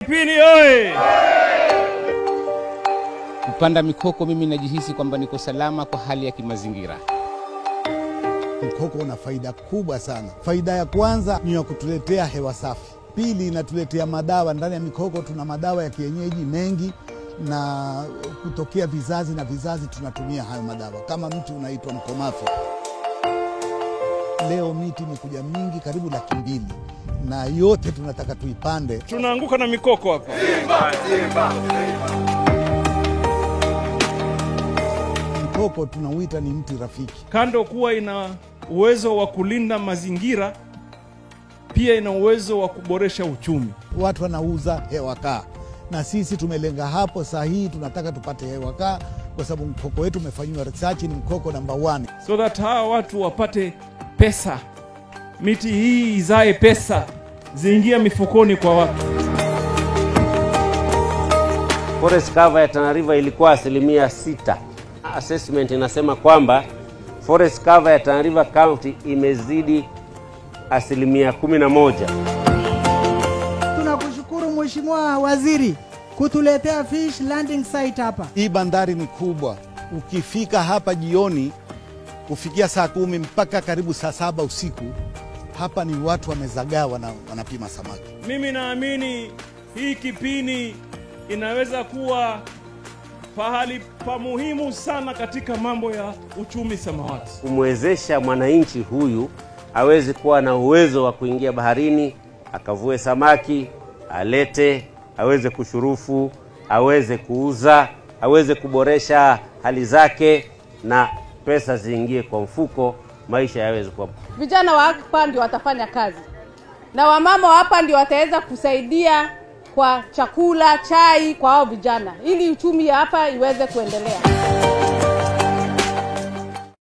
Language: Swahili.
Kipini oye! Kupanda mikoko, mimi najihisi kwamba niko salama kwa hali ya kimazingira. Mkoko una faida kubwa sana. Faida ya kwanza ni ya kutuletea hewa safi. Pili, inatuletea madawa. Ndani ya mikoko tuna madawa ya kienyeji mengi, na kutokea vizazi na vizazi tunatumia hayo madawa. Kama mti unaitwa mkomafe, leo miti imekuja mingi, karibu laki mbili, na yote tunataka tuipande. Tunaanguka na mikoko hapa. Mkoko tunauita ni mti rafiki. Kando kuwa ina uwezo wa kulinda mazingira, pia ina uwezo wa kuboresha uchumi. Watu wanauza hewa kaa, na sisi tumelenga hapo. Saa hii tunataka tupate hewa kaa, kwa sababu mkoko wetu umefanyiwa research, ni mkoko namba 1 so that hawa watu wapate pesa, miti hii izae pesa, ziingia mifukoni kwa watu. Forest cover ya Tana River ilikuwa asilimia sita. Assessment inasema kwamba forest cover ya Tana River County imezidi asilimia kumi na moja. Tunakushukuru Mheshimiwa Waziri kutuletea fish landing site hapa. Hii bandari ni kubwa. Ukifika hapa jioni kufikia saa kumi mpaka karibu saa saba usiku, hapa ni watu wamezagaa, wana, wanapima samaki. Mimi naamini hii Kipini inaweza kuwa pahali pa muhimu sana katika mambo ya uchumi samawati. Kumwezesha mwananchi huyu aweze kuwa na uwezo wa kuingia baharini akavue samaki, alete, aweze kushurufu, aweze kuuza, aweze kuboresha hali zake na pesa ziingie kwa mfuko, maisha yaweze kuwa Vijana wa hapa ndio watafanya kazi na wamama wa hapa ndio wataweza kusaidia kwa chakula, chai kwa hao vijana, ili uchumi ya hapa iweze kuendelea.